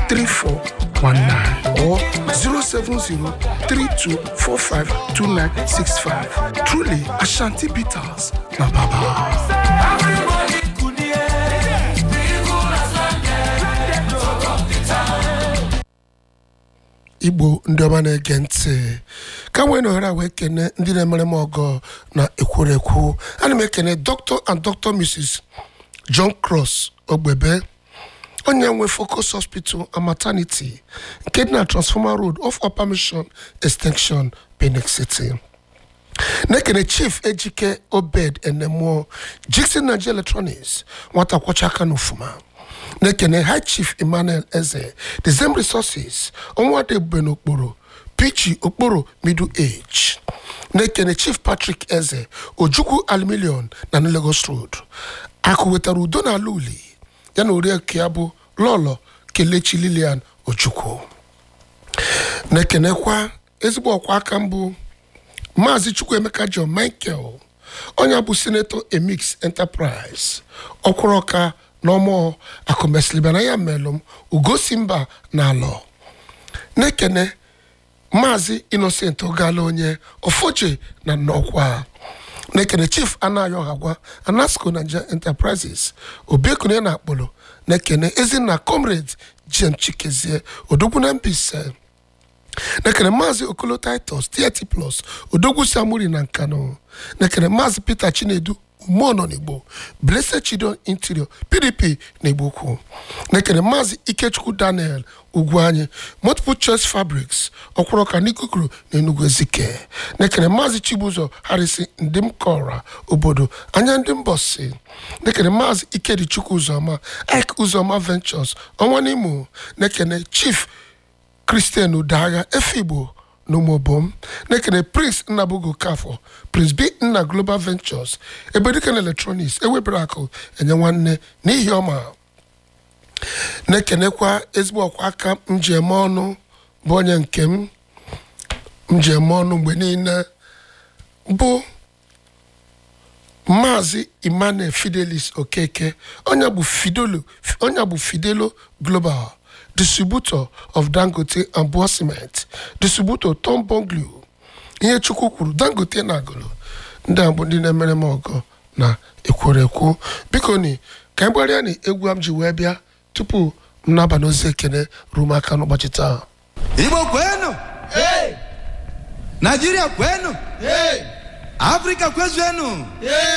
3419 or 070-3245-2965. Truly, Ashanti Bitters, na Baba. igbo ndị ọma na-ege ntị ka nwee na ohere a wee kene ndị na-emere m ọgọ na ekwurekwu ana m ekene dr and dr mrs john cross ogbebe onye nwe focus hospital and maternity nke dị na transformer road off upper mission extension benin city na-ekene chief ejike obed enemuo jixin nigeria electronics nwata kwọcha aka n'ofuma na-ekene high chief emmanuel eze the same resources ọnwade ebube n'okporo pichi okporo middle age na-ekene chief patrick eze ojukwu aluminium na New lagos road akụ wetara udo na ala uli ya na oriakụ ya bụ lọlọ kelechi lilian ojukwu na-ekenekwa ezigbo ọkwa aka mbụ maazị chukwuemeka john michael onye bụ senator emix enterprise ọkwụrụka n'ọmụ akụmesilibana ya melụm ugosi mba na alọ na-ekene maazị innocent ogala onye ofoje na nnọkwa na-ekene chief anayo hagwa anasco nigeria enterprises obiekune na akpọrọ na-ekene ezinna comrade jem chikezie odogwu na mbise nekere maazị okolo titus dt plus odogwu samuri na nkano nekere maazị peter chinedu umeọnọ n'igbo blessed children interior pdp na igbo ukwu nekere maazị ikechukwu daniel ugwu anyị multiple choice fabrics ọkwụrọka n'ikukuru na enugu ezike nekere maazị chibuzo harisi ndị m kọra obodo anya ndị mbọsi nekere maazị ikedichukwu ụzọma ik ụzọma ventures ọnwa n'imo nekene chief kristian udagha efigbo n'ụmụbom na-ekene prince nnabugo kafọ prince b nna global ventures ebedike na electronics ewebere akụ enye nwanne n'ihi ọma na-ekenekwa ezigbo ọkwa aka njem ọnụ bụ onye nke m njem ọnụ mgbe niile bụ maazị emmanuel fidelis okeke onye bụ fidelo onye bụ fidelo global distributor of dangote and Boa cement distributor tom bonglu ihe chukwu kwuru dangote na agụlụ ndị a bụ ndị na-emere m ọgọ na ekworekwo biko ni ka anyị gbarịa na egwu m ji wee bịa tupu m naba n'ozi ekene ruo m aka n'ụbọchị taa Igbo kwenu Nigeria kwenu Afrika kwezenu